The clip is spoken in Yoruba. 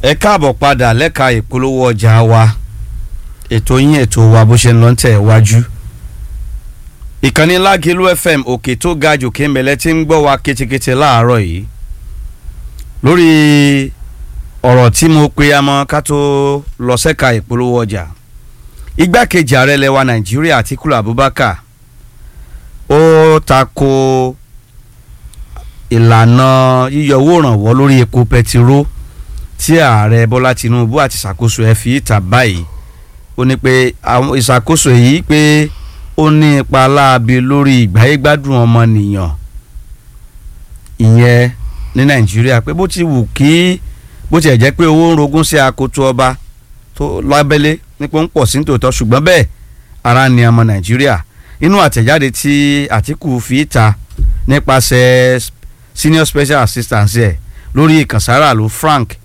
ẹ káàbọ̀ padà lẹ́ka ìpolówó ọjà wa ètò yín ètò wa bó ṣe ń lọ ń tẹ̀ wájú. ìkànnì lágìlú fm òkè tó ga jù kéńbẹ̀lẹ́ tí ń gbọ́ wa ketekete láàárọ̀ yìí lórí ọ̀rọ̀ tí mo pe amọ́ ká tó lọ sẹ́ka ìpolówó ọjà igbákejì ààrẹ lẹwa nàìjíríà Atiku Abubakar ó tako ìlànà yíyọ owó ìrànwọ́ lórí epo pẹtiró tí ààrẹ bọ́lá tinubu àti ìṣàkóso ẹ̀ fi ìta báyìí ó ní pé àwọn ìṣàkóso yìí pé ó ní ipa láabi lórí ìgbáyégbádùn ọmọnìyàn ìyẹn ní nàìjíríà pé bó ti wù kí bó tiẹ̀ jẹ́ pé owó ń rogún sí akoto ọba tó lábẹ́lé nípa ń pọ̀ sí nítòótọ́ ṣùgbọ́n bẹ́ẹ̀ ara ni ọmọ nàìjíríà inú àtẹ̀jáde tí àtìkù fi ìta nípasẹ̀ senior special assistant ẹ̀ lórí ìkànsára ló frank